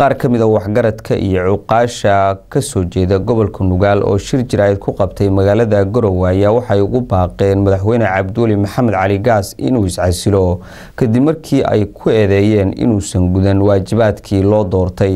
qaar ka mid a waxgaradka iyo cuqaasha kasoo jeeda gobolka nugaal oo shir jaraa'id ku qabtay magaalada garowe ayaa waxay ugu baaqeen madaxweyne cabdiweli maxamed cali gaas inuu iscasilo kadib markii ay ku eedeeyeen inuusan gudan waajibaadkii loo doortay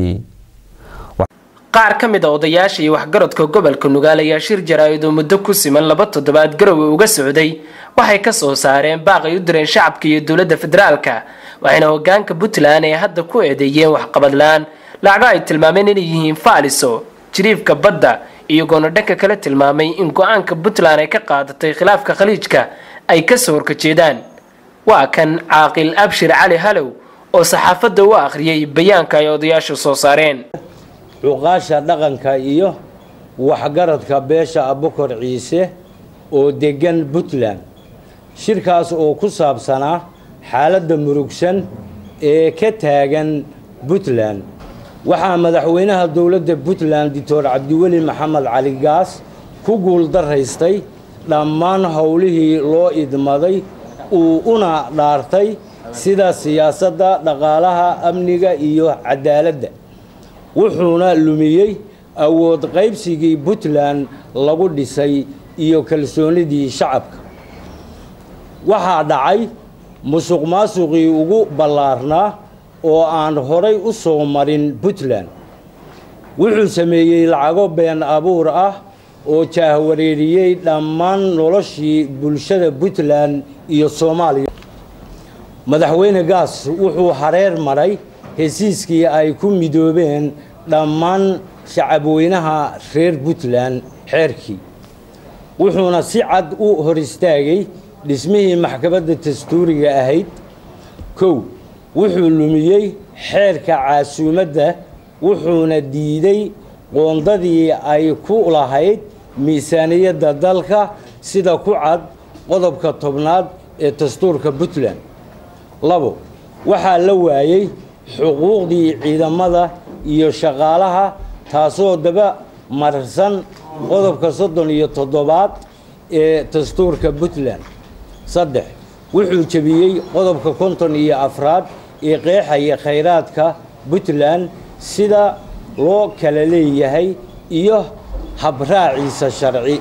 qaar ka mid a odayaasha iyo waxgaradka gobolka nugaal ayaa shir jaraa'id oo muddo ku siman laba toddobaad garowe uga socday waxay ka soo saareen baaqay u direen shacabka iyo dowladda federaalka waxayna hogaanka puntland ay hadda ku eedeeyeen waxqabadlaan lacago ay tilmaameen inay yihiin faaliso jiriifka badda iyagoona dhanka kale tilmaamay in go-aanka puntland ay ka qaadatay khilaafka khaliijka ay kasoo horkajeedaan waa kan caaqil abshir cali halow oo saxaafadda u akhriyay bayaanka ay odayaashu soo saareen cuqaasha dhaqanka iyo waxgaradka beesha abukor ciise oo deggan puntland shirkaas oo ku saabsanaa xaaladda murugsan ee ka taagan puntland waxaa madaxweynaha dowladda puntland doctor cabdiweli maxamed cali gaas ku guuldaraystay dhammaan howlihii loo idmaday uu una dhaartay sida siyaasadda dhaqaalaha amniga iyo cadaaladda wuxuuna lumiyey awood qaybsigii puntland lagu dhisay iyo kalsoonidii shacabka waxaa dhacay musuq maasuqii ugu ballaarnaa oo aan horay u soo marin puntland wuxuu sameeyey lacago been abuur ah oo jaahwareeriyey dhammaan noloshii bulshada puntland iyo soomaaliya madaxweyne gaas wuxuu hareer maray hesiiskii ay ku midoobeen dhammaan shacabweynaha reer puntland xeerkii wuxuuna si cad u hor istaagay dhismihii maxkamadda dastuuriga ahayd kow wuxuu lumiyey xeerka caasuumadda wuxuuna diiday qoondadii ay ku lahayd miisaaniyadda dalka sida ku cad qodobka tobnaad ee dastuurka puntland labo waxaa la waayey xuquuqdii ciidamada iyo shaqaalaha taasoo daba marsan qodobka soddon iyo toddobaad ee dastuurka puntland saddex wuxuu jebiyey qodobka konton iyo afraad ee qeexaya khayraadka puntland sida loo kala leeyahay iyo habraaciisa sharci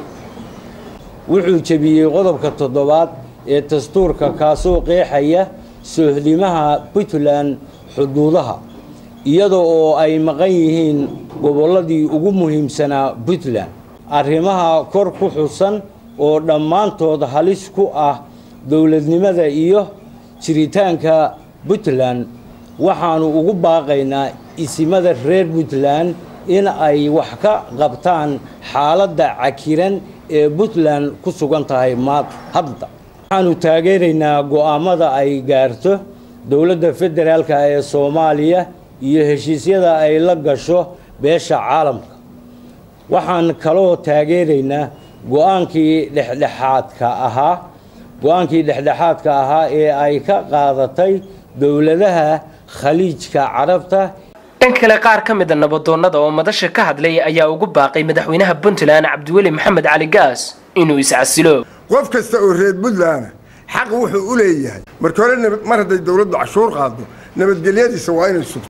wuxuu jebiyey qodobka toddobaad ee dastuurka kaasoo qeexaya soohdimaha puntland xuduudaha iyada oo ay maqan yihiin gobolladii ugu muhiimsanaa puntland arrimaha kor ku xusan oo dhammaantood halis ku ah dowladnimada iyo jiritaanka puntland waxaanu ugu baaqaynaa isimada reer puntland in ay wax ka qabtaan xaaladda cakiran ee puntland ku sugan tahay maad hadda waxaanu taageeraynaa go'aamada ay gaarto dowladda federaalka ee soomaaliya iyo heshiisyada ay la gasho beesha caalamka waxaan kaloo taageeraynaa go-aankii dhexdhexaadka ahaa go-aankii dhexdhexaadka ahaa ee ay ka qaadatay dowladaha khaliijka carabta dhan kale qaar ka mida nabadoonnada oo madasha ka hadlay ayaa ugu baaqay madaxweynaha puntland cabdiweli maxamed cali gaas inuu iscasilo qof kasta oo reer puntland xaq wuxuu u leeyahay marka hore mar hadday dowladdu cashuur qaado nabadgelyadiisa waa inay sugto